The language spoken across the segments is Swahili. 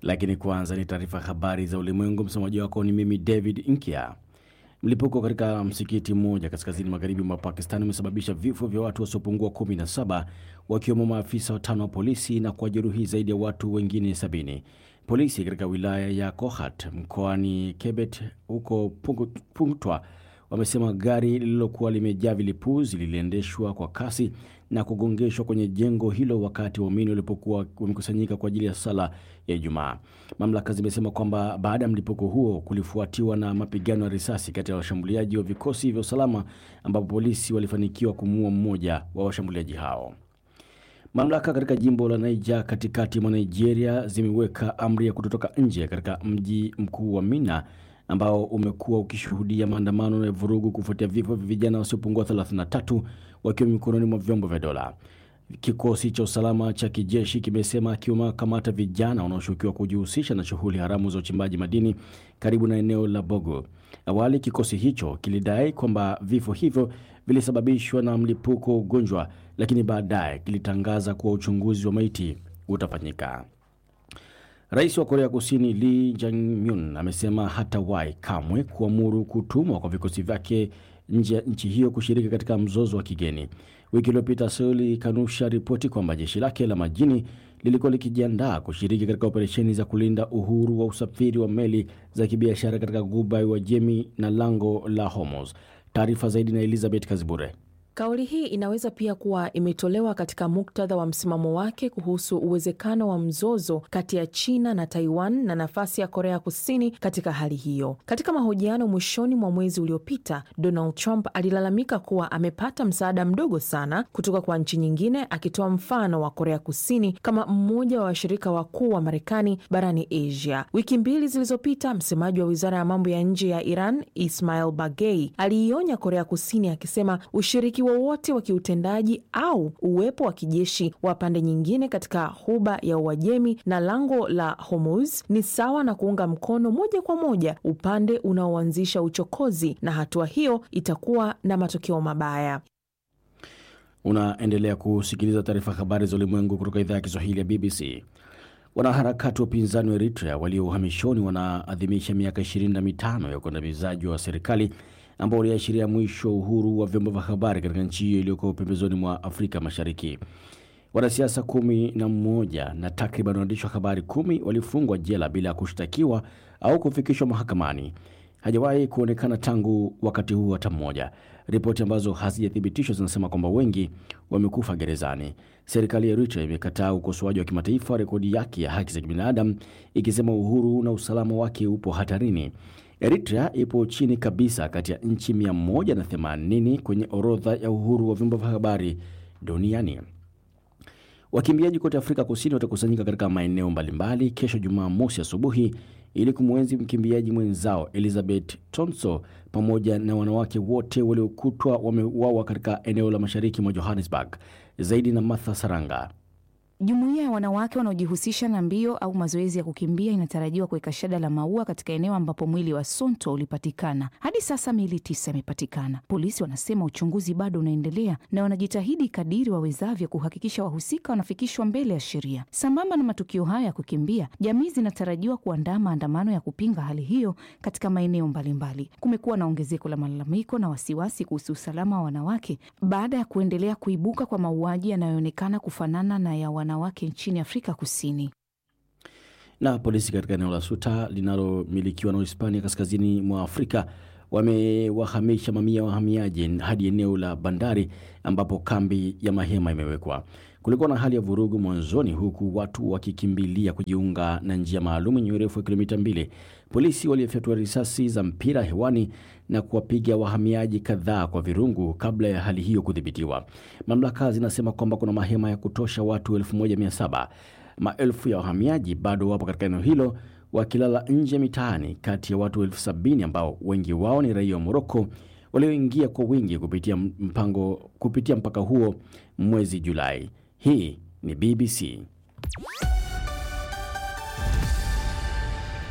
Lakini kwanza ni taarifa ya habari za ulimwengu. Msomaji wako ni mimi David Inkia. Mlipuko katika msikiti mmoja kaskazini magharibi mwa Pakistan umesababisha vifo vya watu wasiopungua 17 wakiwemo maafisa watano wa polisi na kuwajeruhi zaidi ya watu wengine sabini. Polisi katika wilaya ya Kohat mkoani Kebet huko Punktwa wamesema gari lililokuwa limejaa vilipuzi liliendeshwa kwa kasi na kugongeshwa kwenye jengo hilo wakati waumini walipokuwa wamekusanyika kwa ajili ya sala ya Ijumaa. Mamlaka zimesema kwamba baada ya mlipuko huo kulifuatiwa na mapigano ya risasi kati ya washambuliaji wa vikosi vya usalama, ambapo polisi walifanikiwa kumuua mmoja wa washambuliaji hao. Mamlaka katika jimbo la Niger katikati mwa Nigeria zimeweka amri ya kutotoka nje katika mji mkuu wa Mina ambao umekuwa ukishuhudia maandamano ya vurugu kufuatia vifo vya vijana wasiopungua 33 wakiwa mikononi mwa vyombo vya dola. Kikosi cha usalama cha kijeshi kimesema kimewakamata vijana wanaoshukiwa kujihusisha na shughuli haramu za uchimbaji madini karibu na eneo la Bogo. Awali kikosi hicho kilidai kwamba vifo hivyo vilisababishwa na mlipuko wa ugonjwa, lakini baadaye kilitangaza kuwa uchunguzi wa maiti utafanyika. Rais wa Korea Kusini Lee Jae-myung amesema hatawahi kamwe kuamuru kutumwa kwa vikosi vyake nje ya nchi hiyo kushiriki katika mzozo wa kigeni. Wiki iliyopita Seoul ilikanusha ripoti kwamba jeshi lake la majini lilikuwa likijiandaa kushiriki katika operesheni za kulinda uhuru wa usafiri wa meli za kibiashara katika Ghuba ya Uajemi na lango la Hormuz. Taarifa zaidi na Elizabeth Kazibure. Kauli hii inaweza pia kuwa imetolewa katika muktadha wa msimamo wake kuhusu uwezekano wa mzozo kati ya China na Taiwan na nafasi ya Korea Kusini katika hali hiyo. Katika mahojiano mwishoni mwa mwezi uliopita, Donald Trump alilalamika kuwa amepata msaada mdogo sana kutoka kwa nchi nyingine, akitoa mfano wa Korea Kusini kama mmoja wa washirika wakuu wa Marekani barani Asia. Wiki mbili zilizopita, msemaji wa wizara ya mambo ya nje ya Iran Ismail Bagei aliionya Korea Kusini akisema ushiriki wowote wa kiutendaji au uwepo wa kijeshi wa pande nyingine katika Ghuba ya Uajemi na lango la Hormuz ni sawa na kuunga mkono moja kwa moja upande unaoanzisha uchokozi, na hatua hiyo itakuwa na matokeo mabaya. Unaendelea kusikiliza taarifa habari za ulimwengu kutoka idhaa ya Kiswahili ya BBC. Wanaharakati wa upinzani wa Eritrea walio uhamishoni wanaadhimisha miaka ishirini na mitano ya ukandamizaji wa serikali ambao uliashiria mwisho wa uhuru wa vyombo vya habari katika nchi hiyo iliyoko pembezoni mwa Afrika Mashariki. Wanasiasa kumi na mmoja na takriban waandishi wa habari kumi walifungwa jela bila ya kushtakiwa au kufikishwa mahakamani. Hajawahi kuonekana tangu wakati huu hata mmoja. Ripoti ambazo hazijathibitishwa zinasema kwamba wengi wamekufa gerezani. Serikali ya Eritrea imekataa ukosoaji wa kimataifa wa rekodi yake ya haki za kibinadamu, ikisema uhuru na usalama wake upo hatarini. Eritrea ipo chini kabisa kati ya nchi 180 kwenye orodha ya uhuru wa vyombo vya habari duniani. Wakimbiaji kote Afrika Kusini watakusanyika katika maeneo mbalimbali kesho Jumamosi asubuhi ili kumwenzi mkimbiaji mwenzao Elizabeth Tonso pamoja na wanawake wote waliokutwa wameuawa katika eneo la mashariki mwa Johannesburg. Zaidi na Martha Saranga. Jumuiya ya wanawake wanaojihusisha na mbio au mazoezi ya kukimbia inatarajiwa kuweka shada la maua katika eneo ambapo mwili wa Sonto ulipatikana. Hadi sasa miili tisa imepatikana. Polisi wanasema uchunguzi bado unaendelea na wanajitahidi kadiri wawezavyo kuhakikisha wahusika wanafikishwa mbele ya sheria. Sambamba na matukio haya ya kukimbia, jamii zinatarajiwa kuandaa maandamano ya kupinga hali hiyo katika maeneo mbalimbali. Kumekuwa na ongezeko la malalamiko na wasiwasi kuhusu usalama wa wanawake baada ya kuendelea kuibuka kwa mauaji yanayoonekana kufanana na ya wanawake nchini Afrika Kusini. Na polisi katika eneo la Suta linalomilikiwa na Hispania kaskazini mwa Afrika wamewahamisha mamia ya wahamiaji hadi eneo la bandari ambapo kambi ya mahema imewekwa. Kulikuwa na hali ya vurugu mwanzoni, huku watu wakikimbilia kujiunga na njia maalum yenye urefu wa kilomita mbili. Polisi walifyatua risasi za mpira hewani na kuwapiga wahamiaji kadhaa kwa virungu kabla ya hali hiyo kudhibitiwa. Mamlaka zinasema kwamba kuna mahema ya kutosha watu 1700. Maelfu ya wahamiaji bado wapo katika eneo hilo wakilala nje mitaani, kati ya watu elfu sabini ambao wengi wao ni raia wa Moroko walioingia kwa wingi kupitia mpango kupitia mpaka huo mwezi Julai. Hii ni BBC.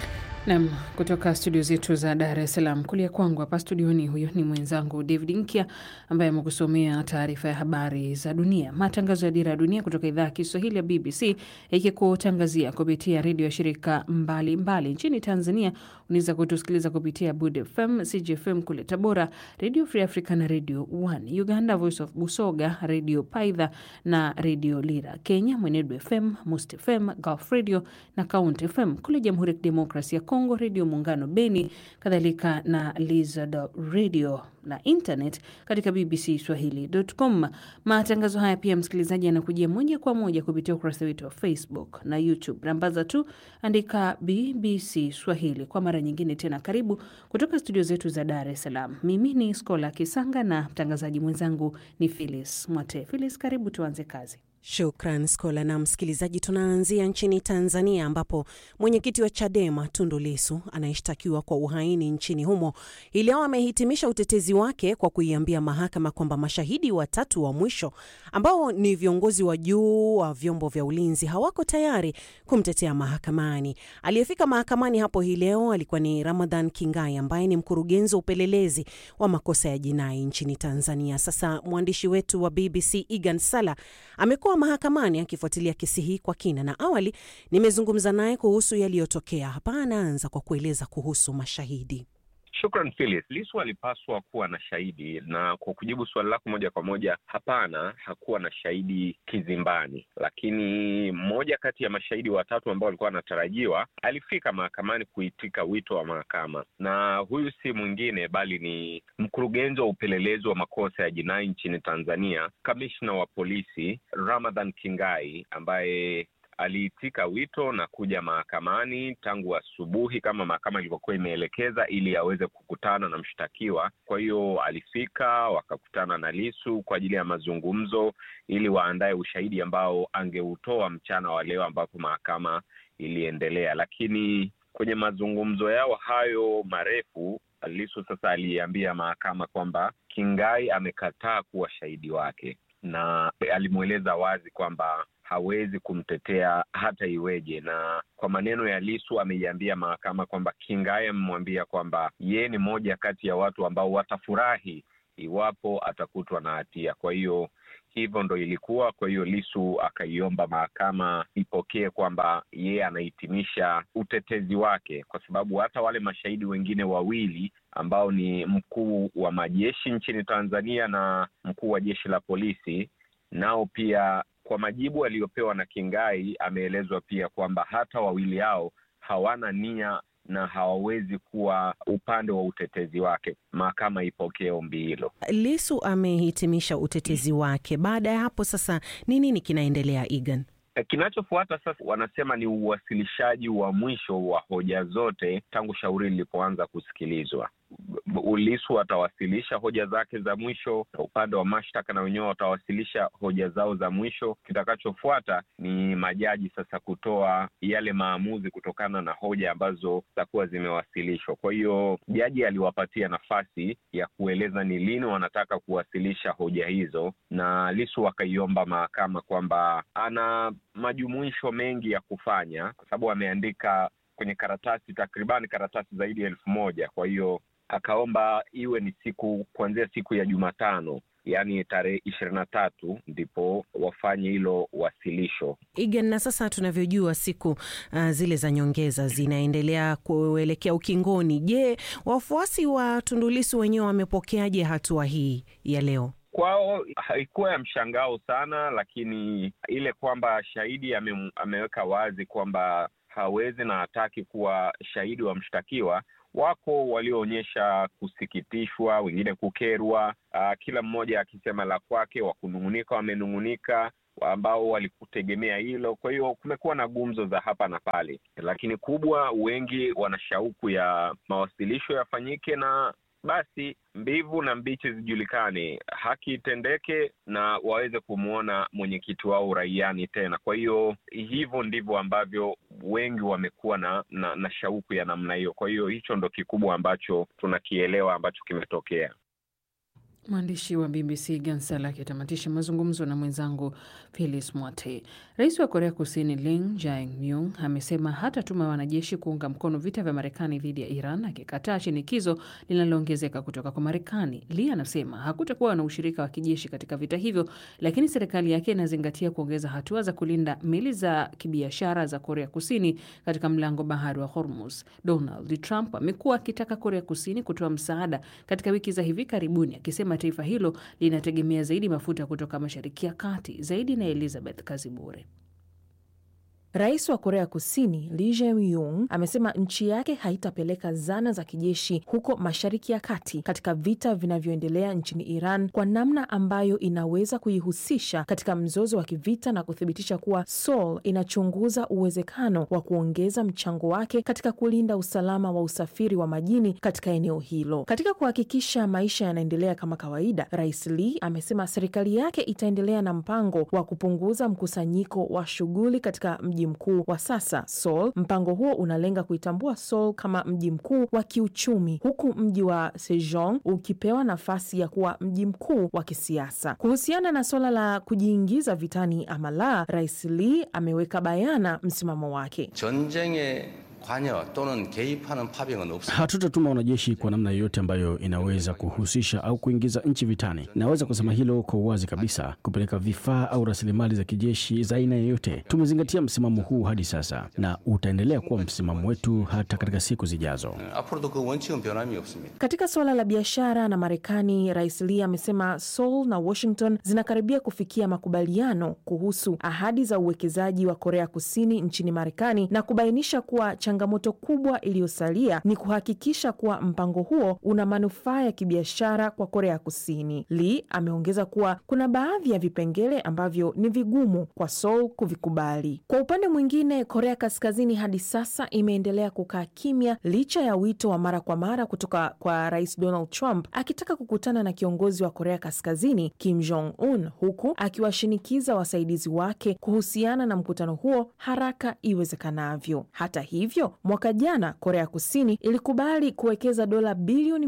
Nam, kutoka studio zetu za Dar es Salaam. Kulia kwangu hapa studioni, huyo ni mwenzangu David Nkia ambaye amekusomea taarifa ya habari za dunia. Matangazo ya Dira ya Dunia kutoka idhaa ya Kiswahili ya BBC ikikutangazia kupitia redio ya shirika mbalimbali mbali. Nchini Tanzania unaweza kutusikiliza kupitia Bud FM, CGFM kule Tabora, Radio Free Africa na Radio One. Uganda, Voice of Busoga, Radio Paidha na Radio Lira. Kenya, Mwenedu FM, Must FM, Gulf Radio na Count FM. Kule Jamhuri ya Kidemokrasia ya Kongo, Redio Muungano Beni, kadhalika na Lizard Radio na internet katika BBC Swahili.com. Matangazo haya pia, msikilizaji, yanakujia moja kwa moja kupitia ukurasa wetu wa Facebook na YouTube. Rambaza tu andika BBC Swahili. Kwa mara nyingine tena, karibu kutoka studio zetu za Dar es Salaam. Mimi ni Skola Kisanga na mtangazaji mwenzangu ni Phyllis Mwate. Phyllis, karibu tuanze kazi. Shukran Skola. Na msikilizaji, tunaanzia nchini Tanzania ambapo mwenyekiti wa Chadema Tundu Lissu anayeshtakiwa kwa uhaini nchini humo hii leo amehitimisha utetezi wake kwa kuiambia mahakama kwamba mashahidi watatu wa mwisho ambao ni viongozi wa juu wa vyombo vya ulinzi hawako tayari kumtetea mahakamani. Aliyefika mahakamani hapo hii leo alikuwa ni Ramadhan Kingai ambaye ni mkurugenzi wa upelelezi wa makosa ya jinai nchini Tanzania. Sasa mwandishi wetu wa BBC Egan Sala amekuwa mahakamani akifuatilia kesi hii kwa kina, na awali nimezungumza naye kuhusu yaliyotokea. Hapa anaanza kwa kueleza kuhusu mashahidi. Shukran Phyllis. Lissu alipaswa kuwa na shahidi, na kwa kujibu suali lako moja kwa moja, hapana, hakuwa na shahidi kizimbani, lakini mmoja kati ya mashahidi watatu ambao walikuwa wanatarajiwa alifika mahakamani kuitika wito wa mahakama, na huyu si mwingine bali ni mkurugenzi wa upelelezi wa makosa ya jinai nchini Tanzania, kamishna wa polisi Ramadhan Kingai ambaye aliitika wito na kuja mahakamani tangu asubuhi kama mahakama ilivyokuwa imeelekeza ili aweze kukutana na mshtakiwa. Kwa hiyo alifika, wakakutana na Lissu kwa ajili ya mazungumzo ili waandae ushahidi ambao angeutoa mchana wa leo ambapo mahakama iliendelea. Lakini kwenye mazungumzo yao hayo marefu, Lissu sasa aliambia mahakama kwamba Kingai amekataa kuwa shahidi wake na alimweleza wazi kwamba hawezi kumtetea hata iweje. Na kwa maneno ya Lissu ameiambia mahakama kwamba Kingai amemwambia kwamba yeye ni moja kati ya watu ambao watafurahi iwapo atakutwa na hatia. Kwa hiyo hivyo ndo ilikuwa. Kwa hiyo Lissu akaiomba mahakama ipokee kwamba yeye anahitimisha utetezi wake, kwa sababu hata wale mashahidi wengine wawili ambao ni mkuu wa majeshi nchini Tanzania na mkuu wa jeshi la polisi, nao pia kwa majibu aliyopewa na Kingai ameelezwa pia kwamba hata wawili hao hawana nia na hawawezi kuwa upande wa utetezi wake. Mahakama ipokee ombi hilo. Lissu amehitimisha utetezi wake. Baada ya hapo sasa ni nini kinaendelea, Egan? Kinachofuata sasa, wanasema ni uwasilishaji wa mwisho wa hoja zote tangu shauri lilipoanza kusikilizwa. Lissu atawasilisha hoja zake za mwisho, na upande wa mashtaka na wenyewe watawasilisha hoja zao za mwisho. Kitakachofuata ni majaji sasa kutoa yale maamuzi kutokana na hoja ambazo zitakuwa zimewasilishwa. Kwa hiyo jaji aliwapatia nafasi ya kueleza ni lini wanataka kuwasilisha hoja hizo, na Lissu akaiomba mahakama kwamba ana majumuisho mengi ya kufanya, kwa sababu ameandika kwenye karatasi takribani karatasi zaidi ya elfu moja. Kwa hiyo akaomba iwe ni siku kuanzia siku ya Jumatano, yaani tarehe ishirini na tatu ndipo wafanye hilo wasilisho. Igen, na sasa tunavyojua siku uh, zile za nyongeza zinaendelea kuelekea ukingoni. Je, wafuasi wa Tundu Lissu wenyewe wamepokeaje hatua hii ya leo? Kwao haikuwa ya mshangao sana, lakini ile kwamba shahidi ame, ameweka wazi kwamba hawezi na hataki kuwa shahidi wa mshtakiwa wako walioonyesha kusikitishwa, wengine kukerwa, uh, kila mmoja akisema la kwake. Wa kunung'unika wamenung'unika, ambao walikutegemea hilo. Kwa hiyo kumekuwa na gumzo za hapa na pale, lakini kubwa, wengi wana shauku ya mawasilisho yafanyike na basi mbivu na mbichi zijulikane, haki itendeke na waweze kumwona mwenyekiti wao uraiani tena. Kwa hiyo hivyo ndivyo ambavyo wengi wamekuwa na, na, na shauku ya namna hiyo. Kwa hiyo hicho ndo kikubwa ambacho tunakielewa ambacho kimetokea. Mwandishi wa BBC Gansala akitamatisha mazungumzo na mwenzangu Phyllis Mwate. Rais wa Korea Kusini Lim Jae-myung amesema hatatuma wanajeshi kuunga mkono vita vya Marekani dhidi ya Iran, akikataa shinikizo linaloongezeka kutoka kwa Marekani. Lee anasema hakutakuwa na ushirika wa kijeshi katika vita hivyo, lakini serikali yake inazingatia kuongeza hatua za kulinda meli za kibiashara za Korea Kusini katika mlango bahari wa Hormuz. Donald Trump amekuwa akitaka Korea Kusini kutoa msaada katika wiki za hivi karibuni, akisema taifa hilo linategemea zaidi mafuta kutoka Mashariki ya Kati. Zaidi na Elizabeth Kazibure. Rais wa Korea Kusini Lee Jae-myung amesema nchi yake haitapeleka zana za kijeshi huko Mashariki ya Kati katika vita vinavyoendelea nchini Iran kwa namna ambayo inaweza kuihusisha katika mzozo wa kivita na kuthibitisha kuwa Seoul inachunguza uwezekano wa kuongeza mchango wake katika kulinda usalama wa usafiri wa majini katika eneo hilo. Katika kuhakikisha maisha yanaendelea kama kawaida, Rais Lee amesema serikali yake itaendelea na mpango wa kupunguza mkusanyiko wa shughuli katika mji mkuu wa sasa Seoul. Mpango huo unalenga kuitambua Seoul kama mji mkuu wa kiuchumi huku mji wa Sejong ukipewa nafasi ya kuwa mji mkuu wa kisiasa. Kuhusiana na suala la kujiingiza vitani ama la, Rais Lee ameweka bayana msimamo wake. 전쟁에 관여 또는 개입하는 파병은 없습니다. Hatutatuma wanajeshi kwa namna yoyote ambayo inaweza kuhusisha au kuingiza nchi vitani. Naweza kusema hilo kwa uwazi kabisa. Kupeleka vifaa au rasilimali za kijeshi za aina yoyote, tumezingatia msimamo huu hadi sasa na utaendelea kuwa msimamo wetu hata katika siku zijazo. 앞으로도 그 원칙은 변함이 없습니다. Katika suala la biashara na Marekani, Rais Lee amesema Seoul na Washington zinakaribia kufikia makubaliano kuhusu ahadi za uwekezaji wa Korea Kusini nchini Marekani na kubainisha kuwa changamoto kubwa iliyosalia ni kuhakikisha kuwa mpango huo una manufaa ya kibiashara kwa Korea Kusini. Lee ameongeza kuwa kuna baadhi ya vipengele ambavyo ni vigumu kwa Seoul kuvikubali. Kwa upande mwingine, Korea Kaskazini hadi sasa imeendelea kukaa kimya licha ya wito wa mara kwa mara kutoka kwa Rais Donald Trump akitaka kukutana na kiongozi wa Korea Kaskazini Kim Jong Un, huku akiwashinikiza wasaidizi wake kuhusiana na mkutano huo haraka iwezekanavyo. Hata hivyo, mwaka jana Korea Kusini ilikubali kuwekeza dola bilioni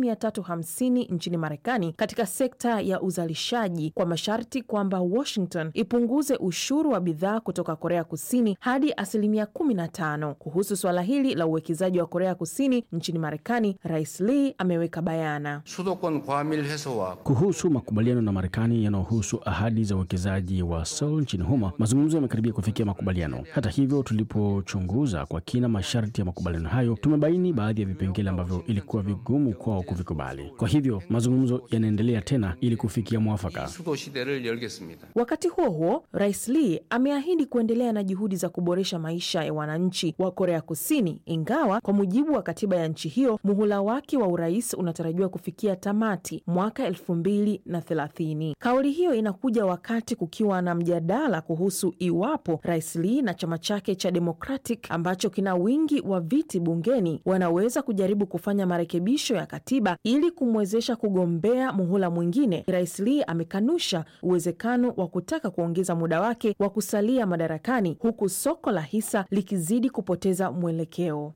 350 nchini Marekani katika sekta ya uzalishaji kwa masharti kwamba Washington ipunguze ushuru wa bidhaa kutoka Korea Kusini hadi asilimia 15. Kuhusu suala hili la uwekezaji wa Korea Kusini nchini Marekani, Rais Lee ameweka bayana. 수도권 과밀 해소와 Kuhusu makubaliano na Marekani yanayohusu ahadi za uwekezaji wa Seoul nchini humo, mazungumzo yamekaribia kufikia makubaliano. Hata hivyo, tulipochunguza kwa kina masharti ya makubaliano hayo, tumebaini baadhi ya vipengele ambavyo ilikuwa vigumu kwao kuvikubali. Kwa hivyo, mazungumzo yanaendelea tena ili kufikia mwafaka. 수도 시대를 열겠습니다. Wakati huo huo, Rais Lee ameahidi kuendelea na juhudi za kuboresha maisha ya wananchi wa Korea Kusini, ingawa kwa mujibu wa katiba ya nchi hiyo muhula wake wa urais unatarajiwa kufikia tamati mwaka elfu mbili na thelathini. Kauli hiyo inakuja wakati kukiwa na mjadala kuhusu iwapo Rais Lee na chama chake cha Democratic ambacho kina wingi wa viti bungeni wanaweza kujaribu kufanya marekebisho ya katiba ili kumwezesha kugombea muhula mwingine. Rais Lee amekanusha uwezekano wa kutaka kuongeza muda wake wa kusalia madarakani huku soko la hisa likizidi kupoteza mwelekeo.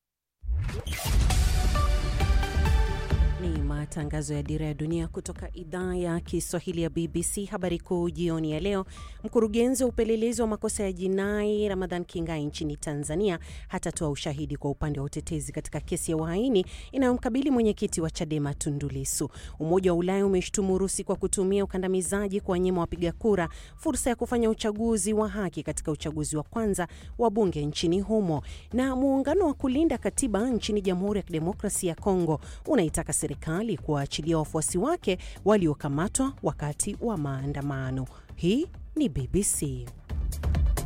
Ni matangazo ya Dira ya Dunia kutoka idhaa ya Kiswahili ya BBC. Habari kuu jioni ya leo: mkurugenzi wa upelelezi wa makosa ya jinai Ramadhan Kingai nchini Tanzania hatatoa ushahidi kwa upande wa utetezi katika kesi ya uhaini inayomkabili mwenyekiti wa Chadema Tundu Lissu. Umoja wa Ulaya umeshtumu Urusi kwa kutumia ukandamizaji kuwanyima wapiga kura fursa ya kufanya uchaguzi wa haki katika uchaguzi wa kwanza wa bunge nchini humo. Na muungano wa kulinda katiba nchini Jamhuri ya Kidemokrasia ya Kongo unaitaka serikali kuwaachilia wafuasi wake waliokamatwa wakati wa maandamano. Hii ni BBC.